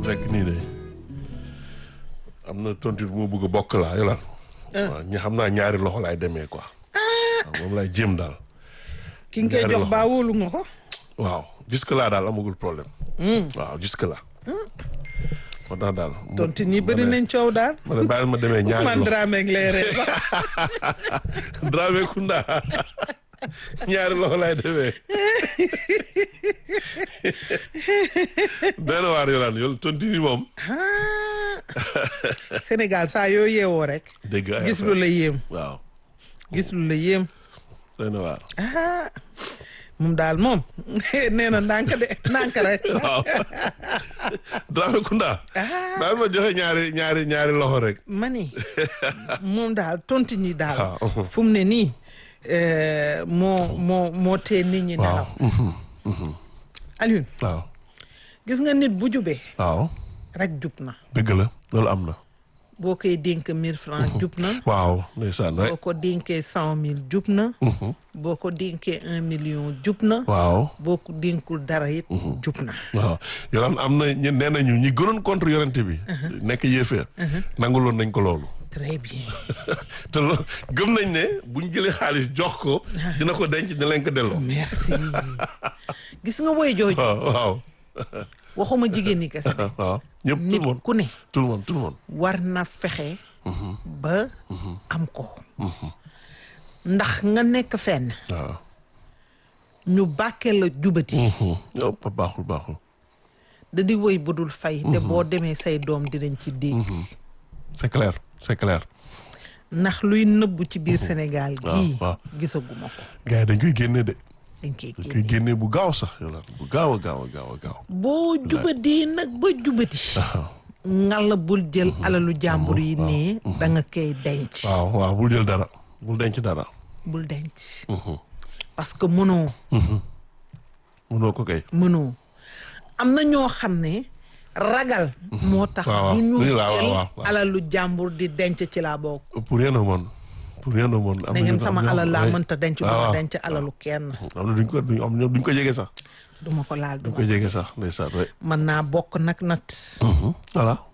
nekk nii de am na tontu bu ma bëgg a bokk laa yolaan waaw ñi xam naa ñaari loxo laay demee quoi waaw moom laay jéem daal ki nga koy ñaari jox loxo. baa wóolu nga ko. waaw jusque là daal amagul problème waaw jusque là moo tax daal mu- tontu ñi ma bëri ne- nañ coow daal. ma ne bàyyil ma demee ñaari Ousmane loxo Dramé ak lay ree ba. Dramé Kunda ñaari loxo laay demee benn waar yolaan yow tontu ni moom Ah. Sénégal saa yoo yeewoo rek. dégg ay gis lu affaire. la yéem waaw gis lu la yéem. benn waar ah moom daal moom nee na ndànk de ndànk rek. waaw Dramé Kunda ah bàyyil ma joxe ñaari ñaari ñaari loxo rek ma ni moom daal tontu ñi daal. waaw. fu mu ne nii eh, moo moo moo tee nit ñi waaw nelaw. Alioune waaw gis nga nit bu jubee waaw rek jub na dëgg la loolu am na boo koy dénk mille francs jub na. waaw ndeysaan boo rek ko dénkee cent mille jub na. boo ko dénkee un million jub na. waaw boo ko dénkul dara it jub na. waaw yolaan am na ñu nee nañu ñi gënoon contre yorente bi nekk yéeféer nanguloon nañ ko loolu très bien. te lo gëm nañ ne buñ jëlee xaalis jox ko dina ko denc dina leen ko delloo merci gis nga woy jooju waaw waaw waxuma jigéen ñi kese de waaw ñëpp tout nit le monde ku ne tout le monde tout le monde war na fexe ba am ko ndax nga nekk fenn waaw ñu bàkkee la jubati yow ba baaxul baaxul da di woy bu dul fay te boo demee say doom dinañ ci dégg c'est clair c'est clair ndax luy nëbbu ci biir Sénégal gii waaw. gisaguma ko gars yi dañ koy génne de dañ koy dañ koy génne génne bu gaaw sax yolaan bu gaaw a gaaw a gaaw a gaaw boo jubati nag ba jubati ngalla bul jël alalu jàmbur yi ne da nga koy denc waaw waaw bul jël dara bul denc dara bul denc parce que mënoo mënoo ko kay mënoo am na ñoo xam ne ragal moo tax waaw, du ñu waaw, waaw, jël waaw, waaw. alalu jàmbur di denc ci laa bokk pour rien au monde pour rien au monde am da na ngeen ñu- sama am na alal laa ay- mënta denc waaw, duma waaw. denc alalu kenn am na duñ ko duñ am ñoom duñ ko jege sax duma ko laal duñ duma ko jege sax ndeysaan ouais. mën naa bokk nag nat voilà